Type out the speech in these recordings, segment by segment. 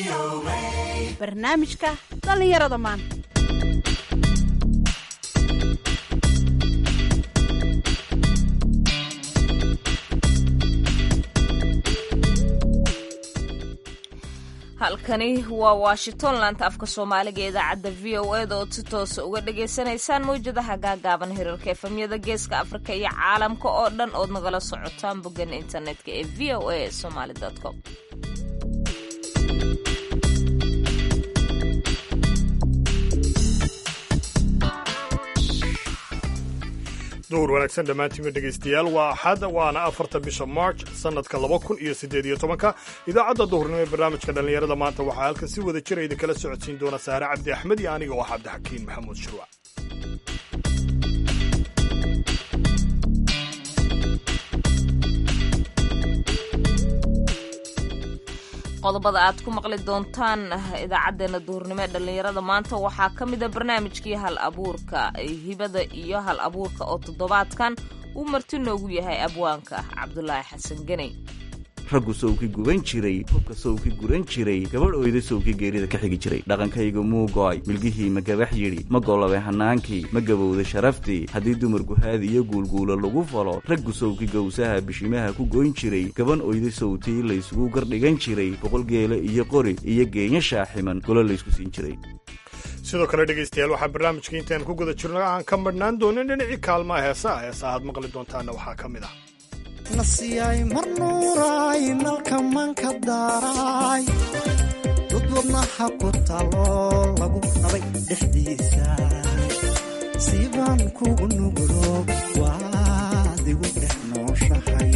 barnaamijka dhallinyarada maanta halkani waa washington laanta afka soomaaliga ee idaacadda v o eda ood si toosa uga dhagaysanaysaan mawjadaha gaagaaban hirarka efamyada geeska afrika iyo caalamka oo dhan ood nagala socotaan boggan internetka ee v o a somaly com duhur wanaagsan dhammaantiinba dhegaystayaal waa axad waana afarta bisha march sannadka laba kun iyo siddeed iyo tobanka idaacadda duhurnimo ee barnaamijka dhallinyarada maanta waxaa halkan si wada jira idinkala socodsiin doona saare cabdi axmed iyo aniga oo ah cabdixakiin maxamuud shirwac qodobada aad ku maqli doontaan idaacadeena duhurnimo ee dhallinyarada maanta waxaa ka mida barnaamijkii hal abuurka hibada iyo hal abuurka oo toddobaadkan uu marti noogu yahay abwaanka cabdulaahi xasan geney raggu sowki guban jiray hubka sowki guran jiray gabadh oyda sowki geerida ka xigi jiray dhaqankayga muugo'ay milgihii ma gabax yidhi ma gollabay hannaankii ma gabowda sharaftii haddii dumar guhaadi iyo guulguula lagu falo raggu sowki gowsaha bishimaha ku goyn jiray gaban oyda sowtii laysugu gardhigan jiray boqol geele iyo qori iyo geenya shaaximan golo laysku siin jiray sidoo kale dhegaystayaal waxaa barnaamijka intaan ku guda jirno aan ka madhnaan doonin dhinacii kaalmaha heesaha heesaha aad maqli doontaanna waxaa ka mid ah nasiyay mar nuuraay nalka manka daaraay dudwadnaha ku taloo lagu qabay dhexdiisa siibaan kugu nugulo waad igu dhex nooshahay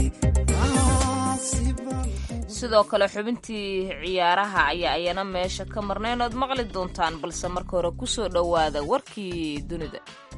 sidoo kale xubintii ciyaaraha ayaa ayana meesha ka marnayn ood maqli doontaan balse marka hore ku soo dhowaada warkii dunida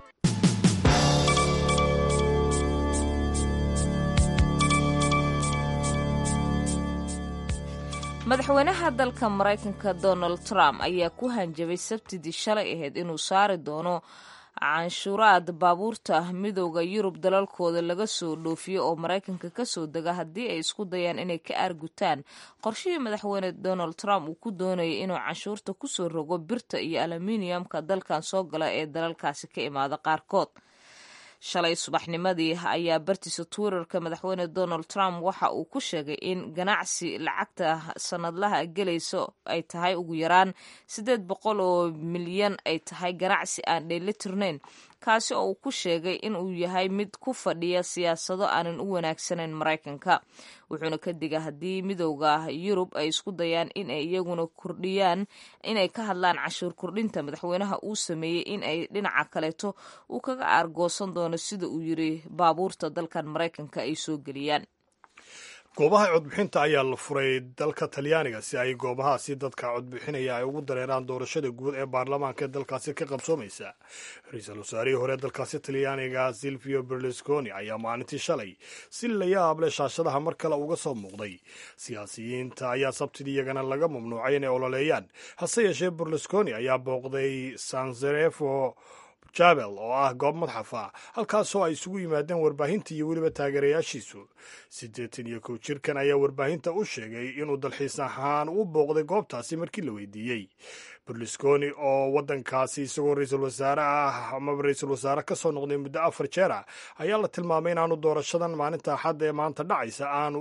madaxweynaha dalka maraykanka donald trump ayaa ku hanjabay sabtidii shalay ahayd inuu saari doono canshuuraad baabuurta midooda yurub dalalkooda laga soo dhoofiyo oo maraykanka kasoo dega haddii ay isku dayaan inay ka aargutaan qorshihii madaxweyne donald trump uu ku doonayay inuu canshuurta kusoo rogo birta iyo aluminiyamka dalkan soo gala ee dalalkaasi ka imaada qaarkood shalay subaxnimadii ayaa bartiisa twitterka madaxweyne donald trump waxa uu ku sheegay in ganacsi lacagta sanadlaha gelayso ay tahay ugu yaraan siddeed boqol oo milyan ay tahay ganacsi aan dheelitirnayn kaasi oo uu ku sheegay in uu yahay mid ku fadhiya siyaasado aanan u wanaagsanayn maraykanka wuxuuna ka diga haddii midowda yurub ay isku dayaan in ay iyaguna kordhiyaan inay ka hadlaan cashuur kordhinta madaxweynaha uu sameeyey in ay dhinaca kaleeto uu kaga aargoosan doono sida uu yiri baabuurta dalkan maraykanka ay soo geliyaan goobaha codbixinta ayaa la furay dalka talyaaniga si ay goobahaasi dadka codbixinaya ay ugu dareeraan doorashada guud ee baarlamaanka ee dalkaasi ka qabsoomaysa ra-iisul wasaarihii hore dalkaasi talyaaniga silvio berlusconi ayaa maalintii shalay si la yaab leh shaashadaha mar kale uga soo muuqday siyaasiyiinta ayaa sabtidii iyagana laga mamnuucay inay ololeeyaan hase yeeshee berlusconi ayaa booqday sanzerefo jabel oo ah goob madxaf ah halkaasoo ay isugu yimaadeen warbaahinta iyo weliba taageerayaashiisu siddeetan iyo kow jirkan ayaa warbaahinta u sheegay inuu dalxiis ahaan u booqday goobtaasi markii la weydiiyey berlusconi oo waddankaasi isagoo ra-iisul wasaare ah amaba ra-iisul wasaare ka soo noqday muddo afar jeer ah ayaa la tilmaamay inaanu doorashadan maalinta axadda ee maanta dhacaysa aanu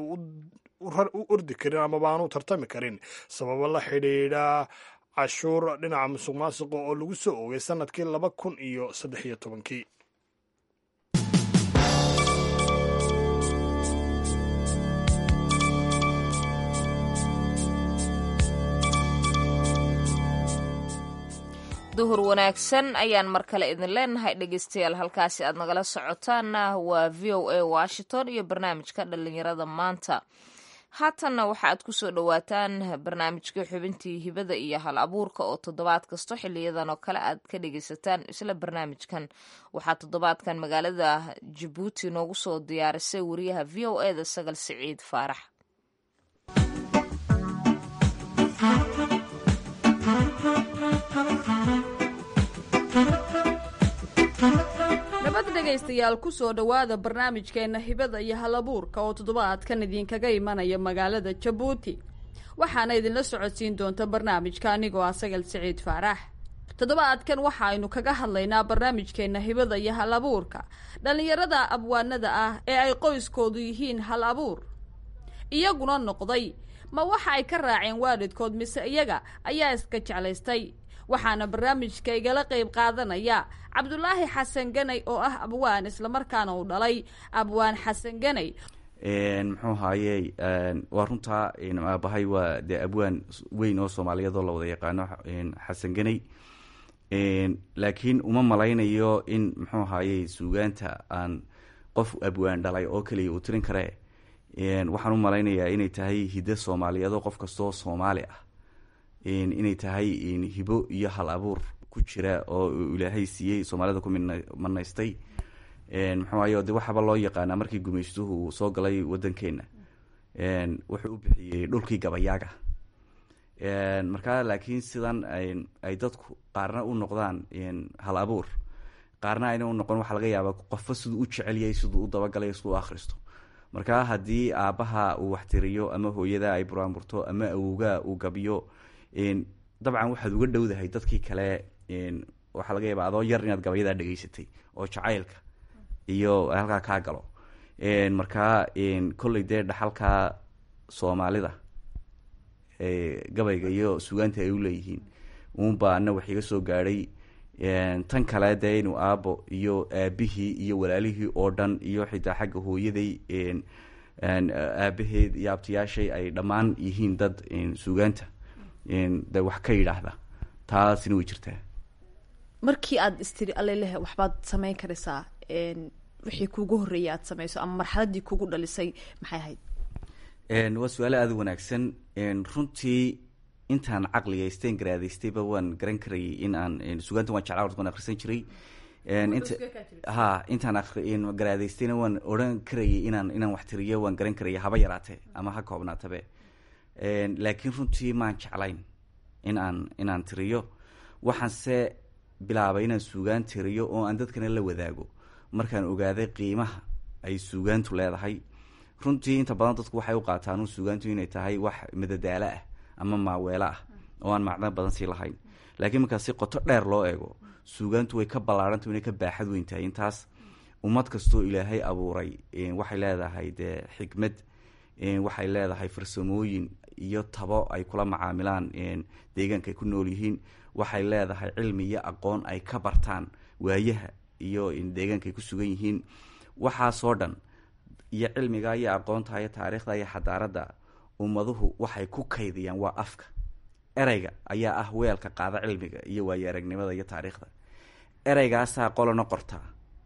u ordi karin amaba aanu tartami karin sababo la xidhiidha cashuur dhinaca musuq maasuqa oo lagu soo oogay sannadkii laba kun iyo saddex iyo tobankii duhur wanaagsan ayaan mar kale idin leenahay dhegeystayaal halkaasi aad nagala socotaanna waa v o a washington iyo barnaamijka dhallinyarada maanta haatanna waxa aad ku soo dhowaataan barnaamijka xubintii hibada iyo hal abuurka oo toddobaad kasto xiliyadan oo kale aad ka dhegaysataan isla barnaamijkan waxaa toddobaadkan magaalada jabuuti noogu soo diyaarisay wariyaha v o e da sagal siciid faarax nabad dhegaystayaal ku soo dhowaada barnaamijkeenna hibada iyo halabuurka oo toddobaadkan idinkaga imanaya magaalada jabuuti waxaana idinla socodsiin doonta barnaamijka anigoo ah sagal siciid faarax toddobaadkan waxaaynu kaga hadlaynaa barnaamijkeenna hibada iyo hal abuurka dhallinyarada abwaanada ah ee ay qoyskoodu yihiin hal abuur iyaguna noqday ma waxa ay ka raaceen waalidkood mise iyaga ayaa iska jeclaystay waxaana barnaamijka igala qayb qaadanaya cabdulaahi xasan ganay oo ah abwaan islamarkaana uu dhalay abwaan xasan ganay muxuu haaye waa runtaa aabahay waa dee abwaan weyn oo soomaaliyeed oo la wada yaqaano xasan ganay laakiin uma malaynayo in muxuu haaye suugaanta aan qof abwaan dhalay oo keliya uu tirin kare waxaan u malaynayaa inay tahay hiddo soomaaliyeed oo qof kastoo soomaali ah inay tahay hibo iyo hal abuur ku jira oo ilaahay siiyey soomaalida ku manaystay muxuuayo de waxaaba loo yaqaanaa markii gumaystuhu uu soo galay wadankeena wuxuu u bixiyey dhulkii gabayaaga markaa laakiin sidan ay dadku qaarna u noqdaan hal abuur qaarna ayna u noqon waxaa laga yaaba qofba siduu u jecelyahay siduu u dabagalay siduu u akhristo markaa haddii aabbaha uu waxtiriyo ama hooyada ay buraanburto ama awowgaa uu gabiyo dabcan waxaad uga dhowdahay dadkii kale waxaa laga yaaba adoo yar inaad gabayadaa dhegeysatay oo jacaylka iyo halkaa kaa galo markaa kolley dee dhaxalka soomaalida gabayga iyo sugaanta ay uleeyihiin uunbaa ana wax iga soo gaadhay tan kale dee inuu aabo iyo aabihii iyo walaalihii oo dhan iyo xitaa xagga hooyaday aabaheed iyo abtiyaashay ay dhammaan yihiin dad sugaanta de wax ka yidhaahda taasina way jirtaa markii aada istiri aleleh waxbaad samayn karaysaa wixii kuugu horreeyay aada samayso ama marxaladii kugu dhalisay maxay ahayd waa su-aale aada u wanaagsan runtii intaan caqligaysteen garaadaystayba waan garan karayay in aan sugaanta waan jeclaa waan akhrisan jiray int ha intaan garaadaystayna waan odhan karayay inaan inaan wax tiriyo waan garan karaya haba yaraate ama ha koobnaatabe laakiin runtii maan jeclayn in aan inaan tiriyo waxaanse bilaabay inaan suugaan tiriyo oo aan dadkana la wadaago markaan ogaaday qiimaha ay suugaantu leedahay runtii inta badan dadku waxay u qaataan suugaantu inay tahay wax madadaalo ah ama maaweelo ah oo aan macno badan sii lahayn laakiin markaa si qoto dheer loo eego suugaantu way ka ballaaranta inay ka baaxad weyn tahay intaas ummad kastoo ilaahay abuuray waxay leedahay dee xikmad waxay leedahay farsamooyin iyo tabo ay kula macaamilaan deegaanka ay ku nool yihiin waxay leedahay cilmi iyo aqoon ay ka bartaan waayaha iyo deegaanka ay ku sugan yihiin waxaasoo dhan iyo cilmiga iyo aqoonta iyo taariikhda iyo xadaaradda ummaduhu waxay ku kaydiyaan waa afka ereyga ayaa ah weelka qaada cilmiga iyo waayo aragnimada iyo taariikhda ereygaasaa qolana qortaa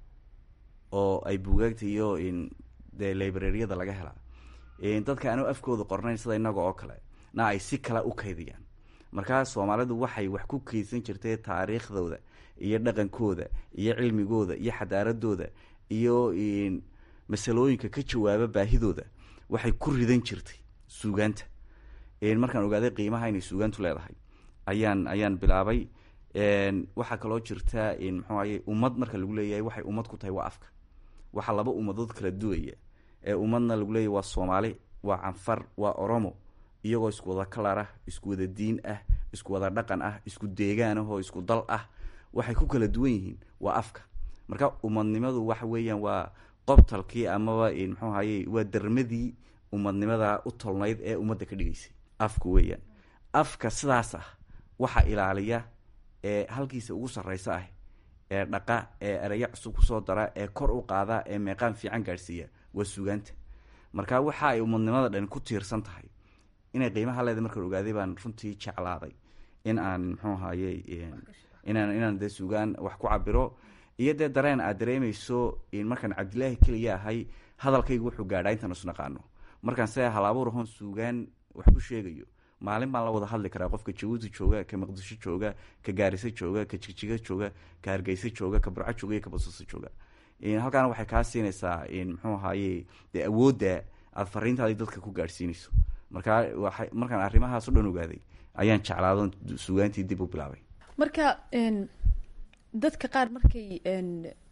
oo ay buugaagta iyo dee librariyada laga helaa dadka aanu afkooda qornayn sida inaga oo kale na ay si kale u kaydiyaan markaa soomaalidu waxay wax ku kaydsan jirtay taariikhdooda iyo dhaqankooda iyo cilmigooda iyo xadaaradooda iyo masalooyinka ka jawaaba baahidooda waxay ku ridan jirtay suugaanta markaan ogaaday qiimaha inay suugaantu leedahay ayaan ayaan bilaabay waxaa kaloo jirta muxuu aye ummad marka lagu leeyahay waxay ummad ku tahay waa afka waxaa laba ummadood kala duwaya ee ummadna lagu leeyahy waa soomaali waa canfar waa oromo iyagoo isku wada kalar ah isku wada diin ah isku wada dhaqan ah isku deegaan ah oo isku dal ah waxay ku kala duwan yihiin waa afka marka ummadnimadu waxa weeyaan waa qobtalkii amaba muxuu ahaye waa darmadii ummadnimada u tolnayd ee ummadda ka dhigaysay afku weeyaan afka sidaas ah waxaa ilaaliya ee halkiisa ugu sarreysa ah ee dhaqa ee ereyo cusub kusoo dara ee kor u qaada ee meeqaan fiican gaadhsiiya waa sugaanta marka waxa ay ummadnimada dhan ku tiirsan tahay inay qiimaha leeda markaan ogaaday baan runtii jeclaaday in aan muxuu ahaye inaan inaan dee sugaan wax ku cabiro iyo dee dareen aad dareemeyso markaan cabdilaahi keliya ahay hadalkaygu wuxuu gaadhaa intaan isnaqaano markaan se halabuur ahoon suugaan wax ku sheegayo maalin baan la wada hadli karaa qofka jabuuti jooga ka maqdisho jooga ka gaariso jooga ka jigjiga jooga ka hargeysa jooga ka burco jooga iyo ka basaso jooga halkaana waxay kaa siinaysaa muxuu ahaye dee awoodda aada fariintaadi dadka ku gaadhsiinayso markaa waa markaan arrimahaas o dhan ogaaday ayaan jeclaado suugaantii dib u bilaabay marka dadka qaar markay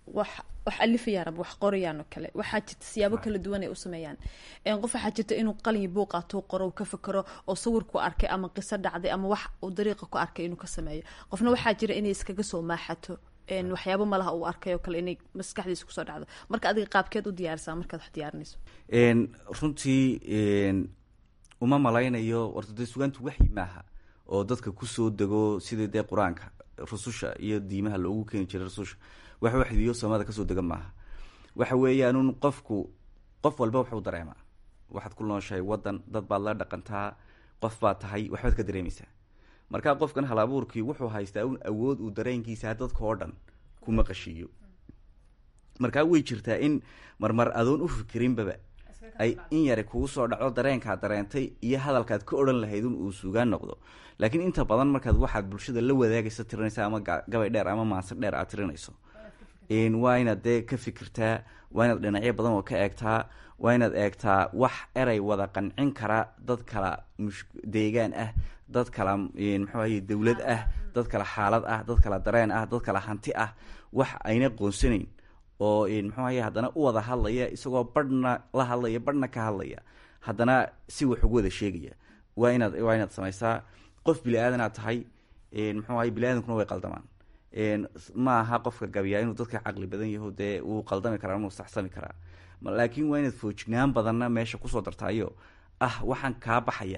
wax wax alifayaan ama wax qorayaan oo kale waxaa jirta siyaabo kala duwan ay u sameeyaan Een, qof waxaa jirta inuu qalin buuq qaato qoro uu ka fikero oo sawir ku arkay ama qiso dhacday ama wax uu dariiqa ku arkay inuu ka sameeyo qofna waxaa jira inay iskaga soo maaxato Een, waxyaabo malaha uu arkay oo kale inay maskaxdiisa kusoo dhacdo marka adiga qaabkeed u diyaarisaa markaad wax diyaarinayso Een, runtii een, uma malaynayo warta dee sugaantu waxyi maaha oo dadka kusoo dego sidii dee qur-aanka rususha iyo diimaha loogu keeni jiray rususha wax waxdiyo samada kasoo dega maaha waxa weeyaanun qofku qof walba wuxuu dareemaa waxaad ku nooshahay wadan dad baad la dhaqantaa qof baad tahay waxbaad ka dareemaysaa marka qofkan hal abuurkii wuxuu haystaa un awood uu dareenkiisa dadka oo dhan ku maqashiiyo markaa way jirtaa in marmar adoon u fikirinbaba ay in yari kugu soo dhacdo dareenkaad dareentay iyo hadalkaad ka odhan lahayd un uu sugaan noqdo laakiin inta badan markaad waxaad bulshada la wadaagaysa tirinaysa ama ga- gabay dheer ama maanse dheer aad tirinayso Een, waa inaad dee ka fikirtaa waa inaad dhinacyo badan oo ka eegtaa waa inaad eegtaa wax eray wada qancin kara dad kala mush- deegaan ah dad kala een, muxuu ahaye dowlad ah dad kala xaalad ah dad kala dareen ah dad kala hanti ah wax ayna qoonsanayn oo een, muxuu ahaye haddana u wada hadlaya isagoo badhna la hadlaya badhna ka hadlaya haddana si wax ugu wada sheegaya waa inaad waa inaad samaysaa qof bili aadanaad tahay een, muxuu ahaye bili aadankuna way qaldamaan een, ma aha qofka gabiyaa inuu dadka caqli badan yaho dee wuu qaldami karaa inuu saxsami karaa Ma- laakiin waa inaad foojignaan badanna meesha kusoo dartaayo ah waxaan kaa baxaya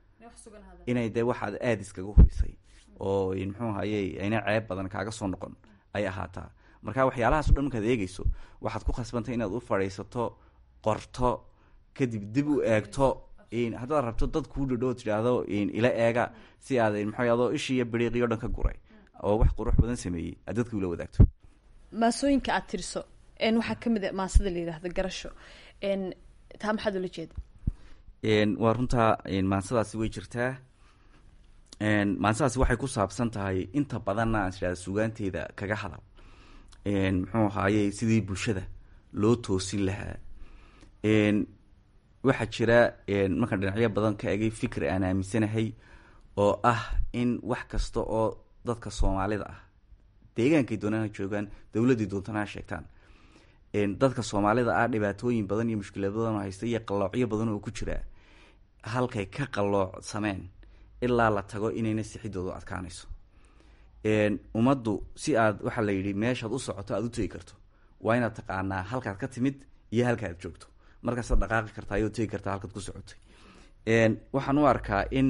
inay dee waxaad aada iskaga hurisay oo een, muxuu ahaye ayna ceeb badan kaaga soo noqon ay ahaataa marka waxyaalahaas o dhan markaad eegeyso waxaad ku khasbantay inaad u fadhiisato qorto kadib dib u eegto een, haddaad rabto dad kuu dhadhoo tidhaahdo een, ila eega si aad een, maxaa yado ishii iyo biriiqii o dhan ka guray oo wax qurux badan sameeyey aad dadka ula wadaagto maasooyinka aad tiriso Een, waxaa kamid a maasada la yidhaahdo garasho Een, taa maxaad ula jeeda Een, waa runtaa een, maansadaasi way jirtaa Een, maansadaasi waxay ku saabsan tahay inta badanna aan tidhahda sugaanteeda kaga hadal Een, muxuu ahaaye sidii bulshada loo toosin lahaa Een, waxaa jira een, markaan dhinacyo badan ka egay fikir aan aaminsanahay oo ah in wax kasta oo dadka soomaalida ah deegaankay doonaan ha joogaan dowladii doontana ha sheegtaan Een, dadka soomaalida ah dhibaatooyin badan iyo mushkilad badan oo haysta iyo qalloocyo badan oo ku jira halkay ka qalloocsameen ilaa la tago inayna sixidoodu adkaanayso Een, ummaddu si aad waxaa la yidhi meeshaad u socoto aada u tegi karto waa inaad taqaanaa halkaad ka timid iyo halkaad joogto markaasaad dhaqaaqi kartaa ayoo tegi kartaa halkaad ku socotay Een, waxaan u arkaa in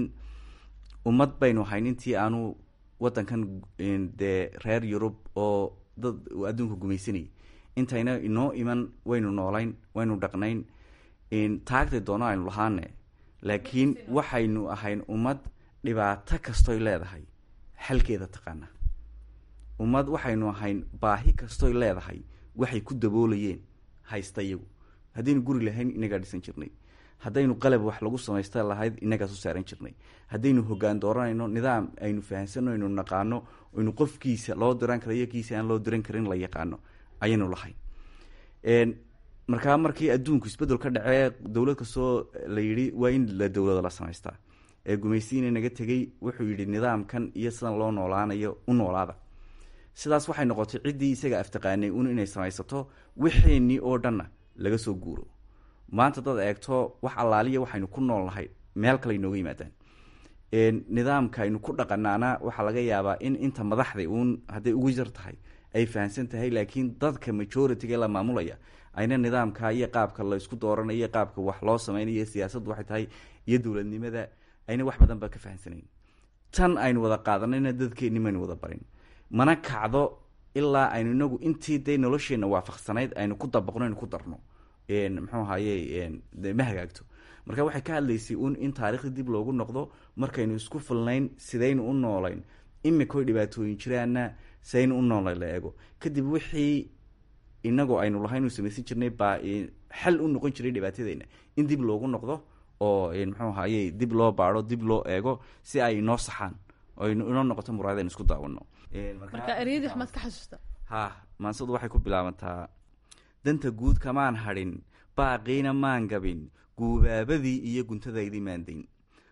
ummad baynu hayn intii aanu wadankan een, dee reer yurub oo dad uu adduunka gumaysanayay intayna inoo iman waynu noolayn waynu dhaqnayn een, taagtay doono aynu lahaane laakiin waxaynu ahayn ummad dhibaato kastoy leedahay xalkeeda taqaana ummad waxaynu ahayn baahi kastoy leedahay waxay ku daboolayeen haysta iyagu haddaynu guri lahayn inagaa dhisan jirnay haddaynu qalab wax lagu samaysta lahayd inagaas u saaran jirnay haddaynu hogaan dooranayno nidaam aynu fahansano aynu naqaano aynu qofkiisa loo diran kara iyo kiisa aan loo diran karin la yaqaano ayaynu lahayn Een, markaa markii adduunku isbedel ka dhacee dowlad kastoo la yidhi waa in la dowlada la samaystaa ee gumaysiina naga tegey wuxuu yidhi nidaamkan iyo sidan loo noolaanayo u noolaada sidaas waxay noqotay ciddii isaga aftaqaanay un inay samaysato wixeenii oo dhanna laga soo guuro maanta dad eegto wax allaaliya waxaynu ku nool nahay meel kale inooga yimaadaan Een, nidaamka aynu ku dhaqanaana waxaa laga yaabaa in inta madaxda uun hadday ugu yar tahay ay fahamsan tahay laakiin dadka majority-ga la maamulaya ayna nidaamka iyo qaabka la isku dooranayo iyo qaabka wax loo sameynayo iyo siyaasaddu waxay tahay iyo dowladnimada ayna wax badan ba ka fahamsanayn tan aynu wada qaadanayna dadkeenni maynu wada barin mana kacdo ilaa aynu inagu intii dee nolosheenna waafaqsanayd aynu ku dabaqno aynu ku darno Een, muxuu ahaye een, dee ma hagaagto marka waxay ka hadlaysay un in taariikhda dib loogu noqdo markaynu isku filnayn sidaynu u noolayn imikoy dhibaatooyin jiraana sidaynu u noolayn la eego kadib wixii inagoo aynu lahayn u samaysan jirnay baa een, xal u noqon jiray dhibaatadeyna in dib loogu noqdo oo een, muxuu ahaye dib loo baaro dib loo eego si ay inoo saxaan oo aynu inoo noqoto muraayad aynu isku daawano Een, marka ereyadii waxmaad ka xasuusta ha maansadu waxay ku bilaabantaa danta guud kamaan hadhin baaqiina maan gabin guubaabadii iyo guntadaydii maandayn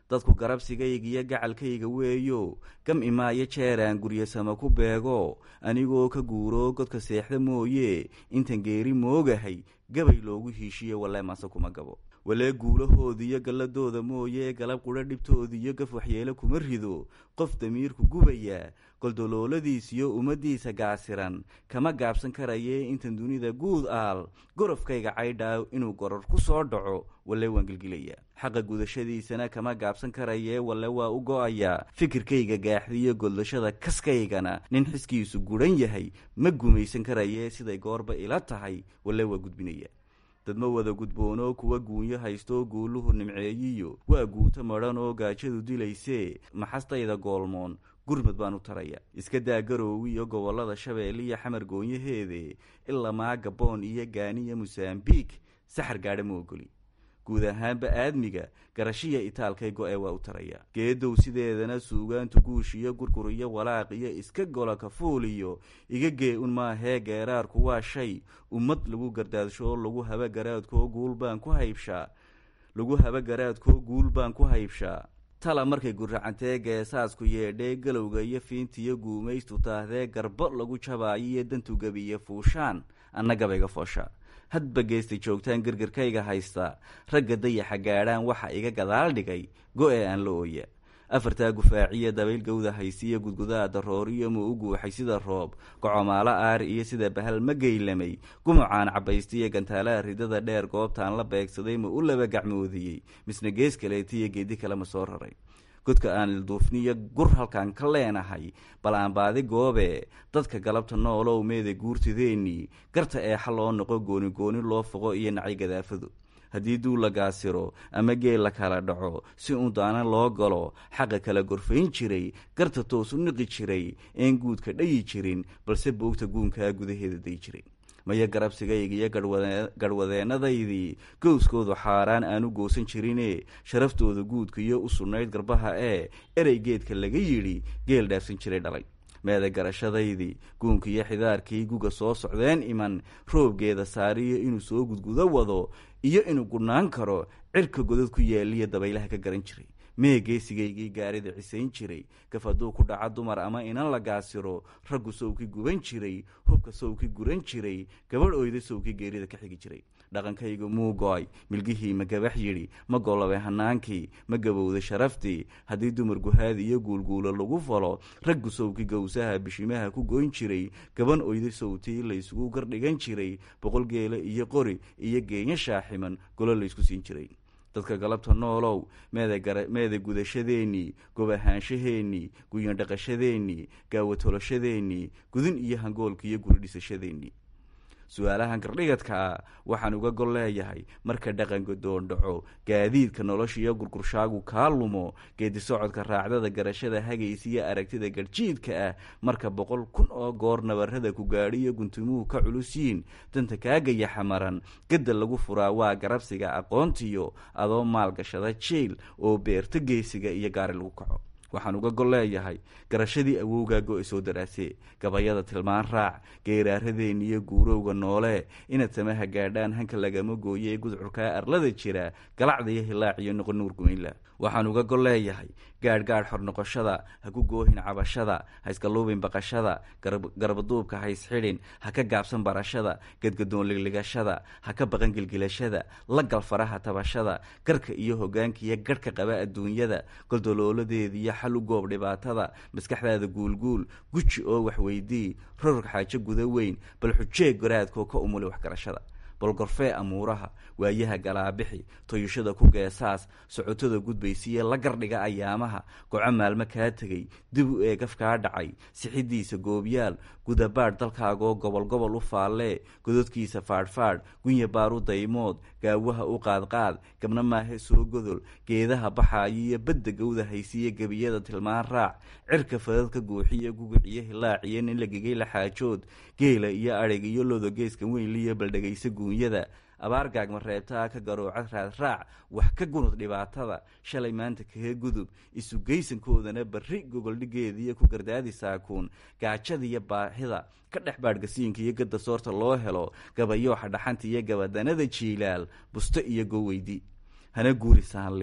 dadku garabsigayga iyo gacalkayga weeyo gam imaayo jeeraan guryasama ku beego anigoo ka guuro godka seexda mooye intan geeri moogahay gabay loogu hiishiyo walee mase kuma gabo walee guulahoodiiyo galladooda mooye galab qudha dhibtoodiiyo gaf waxyeelo kuma rido qof damiirku gubaya goldolooladiisiyo ummaddiisa gaasiran kama gaabsan karayee intan dunida guud aal gorofkayga caydhaa inuu goror ku soo dhaco walle waan gelgilaya xaqa gudashadiisana kama gaabsan karayee walle waa u go-ayaa fikirkayga gaaxdiyo goldashada kaskaygana nin xiskiisu gudhan yahay ma gumaysan karayee siday goorba ila tahay walle waa gudbinaya dadma wada gudboonoo kuwa guunyo haystoo guuluhu nimceeyiyo waa guuto madhan oo gaajadu dilaysee maxastayda goolmoon gurmud baan u taraya iska daa garoowi iyo gobollada shabeelle iyo xamar goonyaheede ilamaa gaboon iyo gaaniya mosambiik saxar gaadha ma ogoli guud ahaanba aadmiga garashiya itaalkay go-e waa u taraya geedow sideedana suugaantu guush iyo gurgur iyo walaaq iyo iska gola kafuul iyo iga gee un maahee geeraarku waa shay ummad lagu gardaadsho lagu haba garaadkoo guul baan ku haybshaa lagu haba garaadkoo guul baan ku haybshaa tala markay guracantee geesaasku yeedhee galowga iyo fiintiyo guumaystu taahdee garbo lagu jabaayo iyo dantu gebiyo fuushaan anna gabayga foosha hadba geestay joogtaan gargarkayga haysta ragga dayaxa gaadhaan waxa iga gadaal dhigay go-e aan la ooya afartaa gufaaciya dabayl gawda haysiyo gudgudaa darooriyo ma u guuxay sida roob gocomaalo aari iyo sida bahal ma geylamay gumucaan cabaystiyo gantaalaha ridada dheer goobtaan la beegsaday ma u laba gacmoodiyey misna gees kaleetiyo geedi kale ma soo raray godka aan ilduufniyo gur halkaan ka leenahay bal aan baadi goobe dadka galabta noolow meeda guurtideennii garta eexa loo noqo gooni gooni loo foqo iyo nacay gadaafadu haddii duul la gaasiro ama geel la kala dhaco si uun daana loo galo xaqa kala gorfayn jiray garta toos u niqi jiray een guudka dhayi jirin balse boogta guunkaa gudaheeda day jiray maya garabsigayga iyo garhwadeennadaydii gowskoodu xaaraan aanu goosan jirine sharaftooda guudka iyo u sugnayd garbaha ee erey geedka laga yidhi geel dhaafsan jiray dhalay meeda garashadaydii guunka iyo xidaarkii guga soo socdeen iman roobgeeda saariyo inuu soo gudgudo wado iyo inuu gudhnaan karo cirka godad ku yaaliya dabaylaha ka garan jiray mee geesigaygii gaarida cisayn jiray gaf hadduu ku dhaca dumar ama inan la gaasiro raggu sowki guban jiray hubka sowki guran jiray gabadh oyda sowki geerida ka xigi jiray dhaqankaygu muu go-ay milgihii ma gabax yidhi ma golobay hanaankii ma gabowda sharaftii haddii dumar guhaadi iyo guulguulo lagu falo raggu sowki gowsaha bishimaha ku goyn jiray gaban oyda sowtii laysugu gardhigan jiray boqol geela iyo qori iyo geenya shaaximan golo laysku siin jiray dadka galabta noolow meeda gudashadeennii gobahaanshaheenii guyandhaqashadeennii gaawatoloshadeennii gudin iyo hangoolka iyo guri dhisashadeennii su-aalahan gardhigadka ah waxaan uga gol leeyahay marka dhaqanka doondhaco gaadiidka nolosha iyo gurgurshaagu kaa lumo geedi socodka raacdada garashada hagaysa iyo aragtida garjiidka ah marka boqol kun oo goor nabarada ku gaadhiyo guntumuhu ka culusyiin danta kaagayaxa maran gadda lagu furaa waa garabsiga aqoontiyo adoo maalgashada jiil oo beerto geesiga iyo gaari lagu kaco waxaan uga gol leeyahay garashadii awowgaa go-e soo daraasee gabayada tilmaan raac geeraaradeeni iyo guurowga noole inaad samaha gaadhaan hanka lagama gooye ee gudcurkaa arlada jira galacda iyo hilaac iyo noqon nuur gumaynla waxaan uga gol leeyahay gaadh gaadh xor noqoshada ha ku goohin cabashada ha iskaluubin baqashada garbaduubka ha isxidhin ha ka gaabsan barashada gadgadoon ligligashada ha ka baqan gilgilashada la gal faraha tabashada garka iyo hogaanka iyo garhka qaba adduunyada goldolooladeediiyo xal u goob dhibaatada maskaxdaada guulguul guji oo waxweydii rorog xaajo guda weyn bal xujee garaadkoo ka umuli waxgarashada balgorfee amuuraha waayaha galaabixi toyushada ku geesaas socotada gudbaysiiye la gardhiga ayaamaha goco maalmo kaa tegay dib u eegaf kaa dhacay sixidiisa goobyaal gudabaadh dalkaagoo gobol gobol u faallee gododkiisa faadhfaadh gunya baaru daymood gaawaha u qaadqaad gabna maahe soo godol geedaha baxaayo iyo badda gawda haysiiya gebiyada tilmaan raac cirka fadadka guuxiyo gugiciyo hilaaciyo nin lagigay la xaajood geela iyo adhig iyo lodo geeska weynliyo baldhegaysa guunyada abaar gaagma reebtaa ka garooca raadraac wax ka gunud dhibaatada shalay maanta kaga gudub isugeysankoodana barri gogoldhigeediiyo ku gardaadi saakuun gaajadiiyo baahida ka dhex baadhgasiinka iyo gadda soorta loo helo gabayooxa dhaxanta iyo gabadanada jiilaal busto iyo goweydi hana guuri saanli'i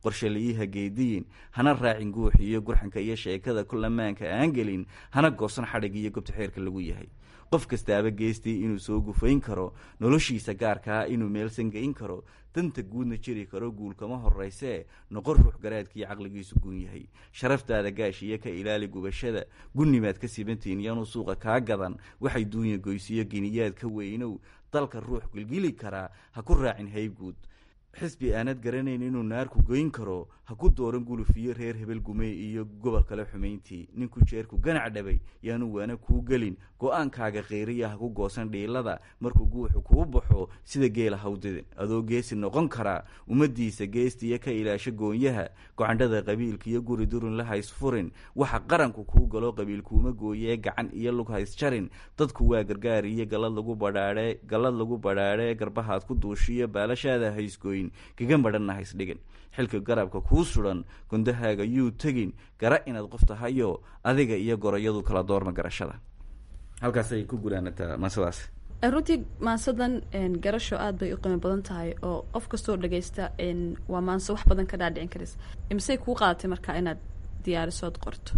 qorshalayiha geediyin hana raacin guuxa iyo gurxanka iyo sheekada kulamaanka aan gelin hana goosan xadhig iyo gobta xeerka lagu yahay qof kastaaba geestii inuu soo gufayn karo noloshiisa gaarkaa inuu meelsan geyn karo danta guudna jiri karo guulkama horeysee noqon ruux garaadkiiyo caqligiisu guun yahay sharaftaada gaashiyo ka ilaali gubashada gunnimaad ka sibantiin iyanuu suuqa kaa gadan waxay duunya goysiyo giniyaad ka weynow dalka ruux gilgili karaa ha ku raacin hayguud xisbi aanad garanayn inuu naarku goyn karo ha ku dooran gulufiyo reer hebel gumey iyo gobol kale xumayntii ninku jeerku ganac dhabay yaanu waana kuu gelin go-aankaaga kheyriya ha ku goosan dhiilada markuu guuxu kuu baxo sida geela hawdidin adoo geesi noqon karaa ummadiisa geestiiyo ka ilaasho goonyaha gocandhada qabiilka iyo guri durun la haysfurin waxa qaranku kuu galo qabiilkuuma gooyee gacan iyo lug haysjarin dadku waa gargaar iyo galad lagu badhaadhe galad lagu badhaadhe garbahaad ku duushiyo baalashaada haysgooyin kaga madhanna haysdhigin xilka garabka kuu sudan gundahaaga yuu tegin gara inaad qof tahayo adiga iyo gorayadu kala doorma garashada halkaasay ku gulaanataa maasadaas runtii maansadan garasho aada bay u qiimo badan tahay oo qof kastoo dhagaysta waa maanso wax badan ka dhaadhicin karis imisey kuu qaadatay markaa inaad diyaarisood qorto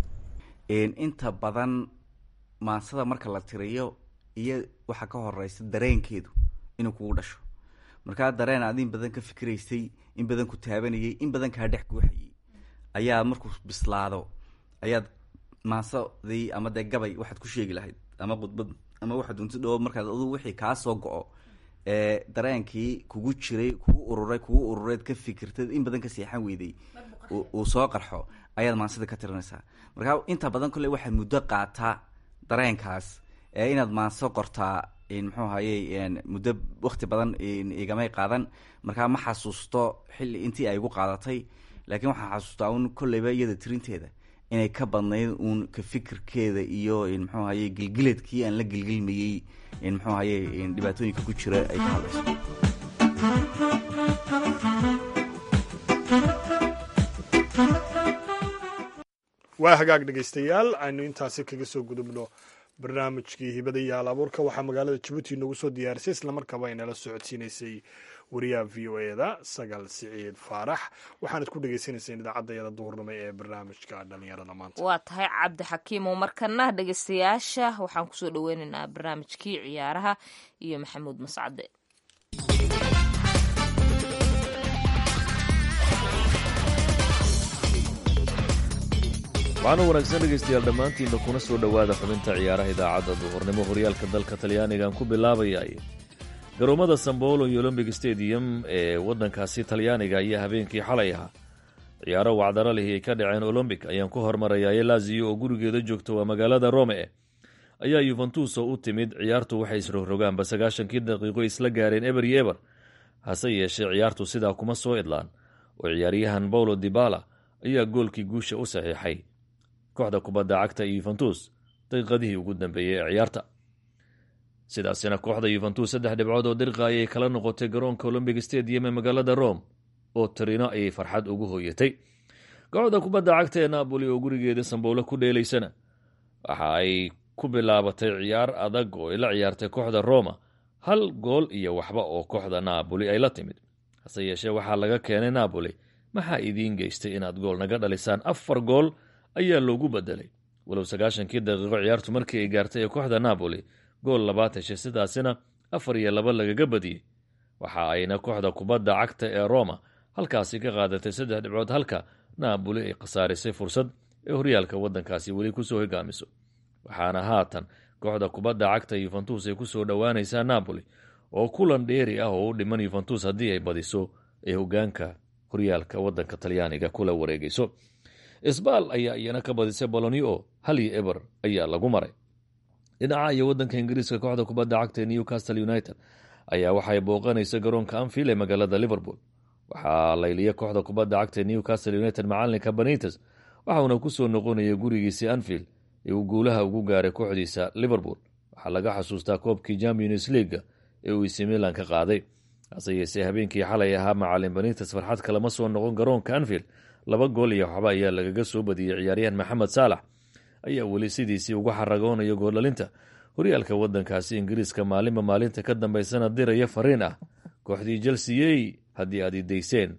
inta badan maansada marka la tiriyo iyo waxaa ka horeysa dareenkeedu inuu kugu dhasho markaa dareen aad in badan ka fikiraysay in badan ku taabanayay in badan kaa dhex guuxayay ayaa markuu bislaado ayaad maansadii ama dee gabay waxaad ku sheegi lahayd ama khudbad ama waxaad unti dhoo markaad adu wixii kaa soo go-o ee dareenkii kugu jiray kugu ururay kugu urureed ka fikirtad in badan ka seexan weyday uu soo qarxo ayaad maansada ka tirinaysaa markaa inta badan kolley waxaad muddo qaataa dareenkaas ee inaad maanso qortaa muxuu ahaye muddo wakti badan igamay qaadan markaa ma xasuusto xilli intii ay igu qaadatay laakiin waxaan xasuustaa un kolleyba iyada tirinteeda inay ka badnayd uun ka fikirkeeda iyo muxuu ahaye gilgiladkii aan la gilgilmayey muxuu ahaye dhibaatooyinka ku jira ay ka hadlayso waa hagaag dhegaystayaal aynu intaasi kaga soo gudubno barnaamijkii hibada iyo hal abuurka waxaa magaalada jabuuti noogu soo diyaarisay islamarkaaba ay nala socodsiinaysay wariyaha v o e da sagal siciid faarax waxaanad ku dhegeysaneyseen idaacadayada duhurnimo ee barnaamijka dhalinyarada maanta waa tahay cabdi xakiimo markana dhegeystayaasha waxaan kusoo dhaweyneynaa barnaamijkii ciyaaraha iyo maxamuud mascade waxaana wanaagsan dhegaystayaal dhammaantiinna kuna soo dhowaada xubinta ciyaaraha idaacadda duhurnimo horyaalka dalka talyaanigan ku bilaabayay garoomada sambolo iyo olombic stadium ee waddankaasi talyaaniga ayaa habeenkii xalay ahaa ciyaaro wacdaro lihi ay ka dhaceen olombic ayaan ku hormarayaa laziyo oo gurigeeda joogta waa magaalada rome ayaa yuventus oo u timid ciyaartu waxay isrogrogaanba sagaashankii daqiiqo isla gaareen eber iyo eber hase yeeshee ciyaartu sidaa kuma soo idlaan oo ciyaaryahan paulo dibala ayaa goolkii guusha u saxiixay kooxda kubadda cagta yuventus daqiiqadihii ugu dambeeyey ee ciyaarta sidaasina kooxda yuventus saddex dhibcood oo dirqa ayay kala noqotay garoonka olombic stadium ee magaalada rome oo tarino ayay farxad ugu hooyatay kooxda kubadda cagta ee napoli oo gurigeeda samboolo ku dheelaysana waxa ay ku bilaabatay ciyaar adag oo ay la ciyaartay kooxda roma hal gool iyo waxba oo kooxda napoli ay la timid hase yeeshee waxaa laga keenay napoli maxaa idiin geystay inaad gool naga dhalisaan afar gool ayaa loogu bedelay walow sagaashankii daqiiqo ciyaartu markii ay gaartay ee kooxda napoli gool labaad heshay sidaasina afar iyo laba lagaga badiyey waxa ayna kooxda kubadda cagta ee roma halkaasi ka qaadatay saddex dhibcood halka napoli ay khasaarisay fursad ee horyaalka waddankaasi weli kusoo hogaamiso waxaana haatan kooxda kubadda cagta yuventus ay kusoo dhowaanaysaa napoli oo kulan dheeri ah oo u dhiman yuventus haddii ay badiso ay hogaanka horyaalka waddanka talyaaniga kula wareegayso isbaal ayaa iyana ka badisay bolonio hal iyo eber ayaa lagu maray dhinaca iyo waddanka ingiriiska kooxda kubadda cagta ee newcastle united ayaa waxay booqanaysa garoonka anfield ee magaalada liverpool waxaa layliya kooxda kubadda cagta ee newcastle united macalinka banites waxauna kusoo noqonaya gurigiisii anfield ee uu guulaha ugu gaaray kooxdiisa liverpool waxaa laga xasuustaa koobkii champions leaga ee uu isi milan ka qaaday hase yeesee habeenkii xalay ahaa macalin banites farxad kalama soo noqon garoonka anfield laba gool iyo waxba ayaa lagaga soo badiyey ciyaaryahan maxamed saalax ayaa weli sidiisii uga xaragoonaya gooldhalinta horyaalka waddankaasi ingiriiska maalinba maalinta ka dambaysana diraya fariin ah kooxdii chelseyey haddii aad idayseen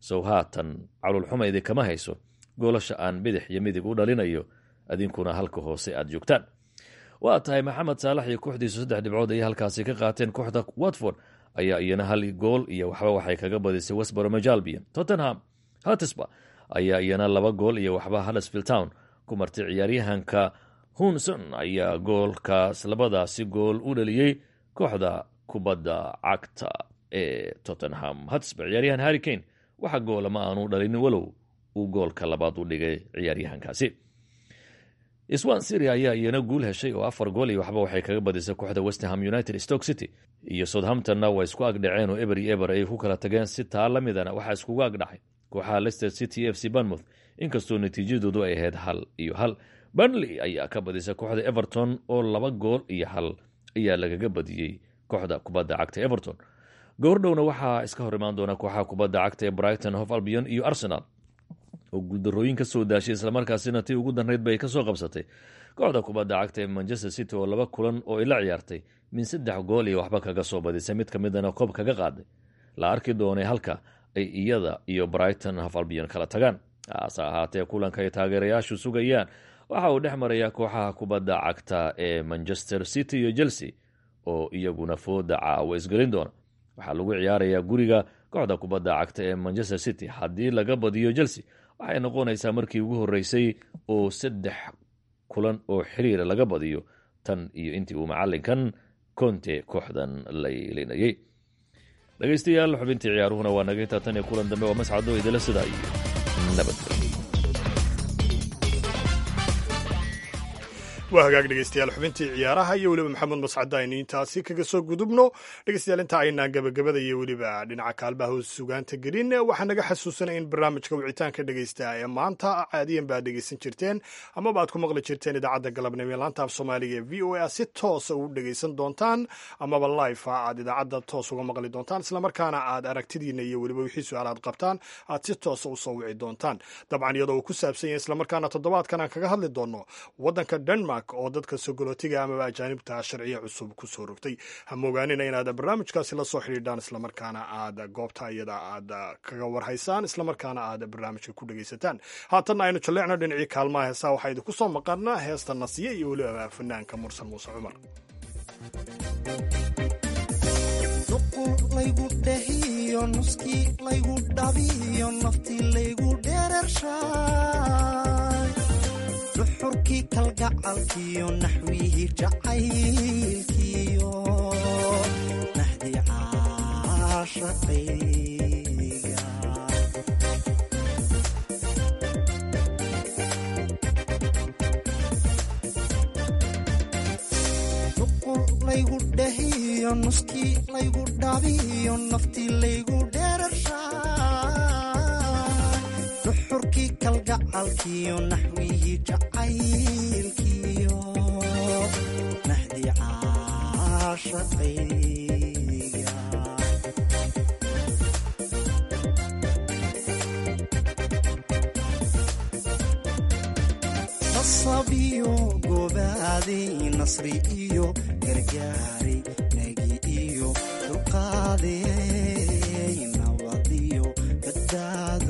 sow haatan calulxumaydi kama hayso goolasha aan bidix iyo midig u dhalinayo adinkuna halka hoose aad joogtaan waa tahay maxamed saalax iyo kooxdiisu saddex dhibcood ayay halkaasi ka qaateen kooxda watford ayaa iyana hal gool iyo waxba waxay kaga badisay westboromajalbiya tottenham hatisba ayaa iyana laba gool iyo waxba huddersfield town ku martay ciyaaryahanka hunson ayaa goolkaas labadaasi gool u dhaliyey kooxda kubadda cagta ee tottenham hatisba ciyaaryahan harry kane waxa goola ma aanu dhalin walow uu goolka labaad u dhigay ciyaaryahankaasi swan syria ayaa iyana guul heshay oo afar gool iyo waxba waxay kaga badisay kooxda westham united stoke city iyo southamptonna waa isku agdhaceen oo eber iyo eber ay ku kala tageen si taa la midana waxaa iskugu agdhacay kooxaha leicester city f c banmouth inkastoo natiijadoodu ay ahayd hal iyo hal burnley ayaa ka badisay kooxda everton oo laba gool iyo hal ayaa lagaga badiyey kooxda kubadda cagta everton goordhowna waxaa iska hor imaan doona kooxaha kubadda cagta ee brighton hof albion iyo arsenal oo guuldarooyin ka soo daashay islamarkaasina tii ugu danrayd bay ka soo qabsatay kooxda kubadda cagta ee manchester city oo laba kulan oo ila ciyaartay min saddex gool iyo waxba kaga soo badisay mid ka midana koob kaga qaaday la arki doonay halka ay iyada iyo brighton hof albion kala tagaan hase ahaatee kulanka ay taageerayaashu sugayaan waxa uu dhex marayaa kooxaha kubadda cagta ee manchester city iyo chelsea oo iyaguna fooda caawa isgelin doona waxaa lagu ciyaarayaa guriga kooxda kubadda cagta ee manchester city haddii laga badiyo chelsea waxay noqonaysaa markii ugu horreysay oo saddex kulan oo xiriira laga badiyo tan iyo intii uu macalinkan conte kooxdan laylinayay dhegeystayaal xubintii ciyaaruhuna waa naga hitaa tan iyo kulan dambe waa mascado idila sidaa iyo nabadgelyo waa hagaag dhegeystayaal xubintii ciyaaraha iyo weliba maxamed mascade aynu intaasi kaga soo gudubno dhegeystayaal inta aynaan gabagabada iyo weliba dhinaca kaalmaha hoos sugaanta gelin waxaa naga xasuusanaya in barnaamijka wicitaanka dhegeysta ee maanta caadiyan baad dhegeysan jirteen amaba aad ku maqli jirteen idaacadda galabnimo ee laanta af soomaaliga ee v o a si toosa ugu dhegeysan doontaan amaba life aad idaacadda toos uga maqli doontaan islamarkaana aad aragtidiina iyo weliba wixii su-aal aad qabtaan aad si toosa usoo wici doontaan dabcan iyadoo uu ku saabsan yahay islamarkaana toddobaadkan aan kaga hadli doono waddanka denmark oo dadka sogolootiga amaba ajaanibta sharciya cusub ku soo rogtay hamogaanina inaad barnaamijkaasi la soo xidhiidhaan islamarkaana aad goobta iyada aad kaga warhaysaan islamarkaana aad barnaamijka ku dhegaysataan haatanna aynu jalleecno dhinacii kaalmaha heesaa waxaa idinku soo maqana heesta nasiye iyo weliba fanaanka mursan muuse cumar laygu dhehiyo nuskii laygu dhabiyo naftii laygu dherershaay duxurkii kalgacalkiyo naxwihii jacaylkiyo nahdi caashaqayga nuqul laygu dhehiyo nuskii laygu dhabiyo naftii laygu dherershaay duxurkii kalgacalkiyo naxwihii jacaylkiyo nahdi caashaqayga nasabiyo gobaaday nasri iyo gargaaray nagi iyo dulqaaday nabadiyo badbaado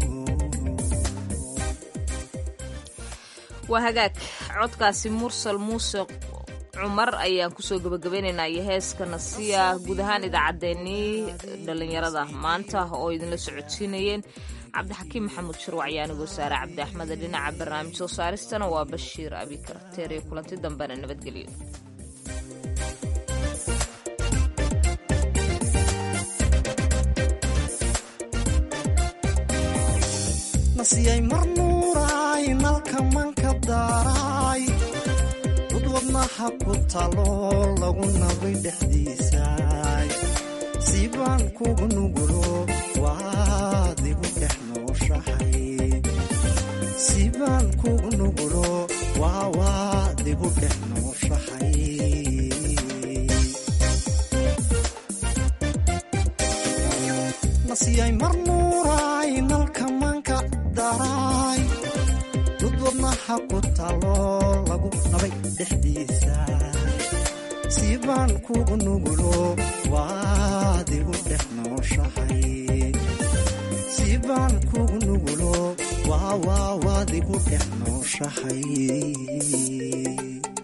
waa hagaag codkaasi mursal muuse cumar ayaan kusoo gabagabeynaynaa iyo heeska nasiya guud ahaan idaacaddeenii dhallinyarada maanta oo idinla socodsiinayeen cabdixakiim maxamuud shirwac iyo anigoo saare cabdi axmede dhinaca barnaamij soo saaristana waa bashiir abikar teeriyo kulanti dambena nabadgelyo nasiyay marnuuraay nalka manka daaraay dud wadnaha ku talo lagu nabay dhexdiisaay siibaan kugu nugulo waad igu dhex nooshahay siibaan kugu nugulo waa waad igu dhex nooshahay nasiyay marnuuraay nalka manka daraay dud wadnaha ku talo lagu nabay dhexdiisa siibaan kugu nugulo waad igu dhex nooshahay awaawaadigu dhex nooshahay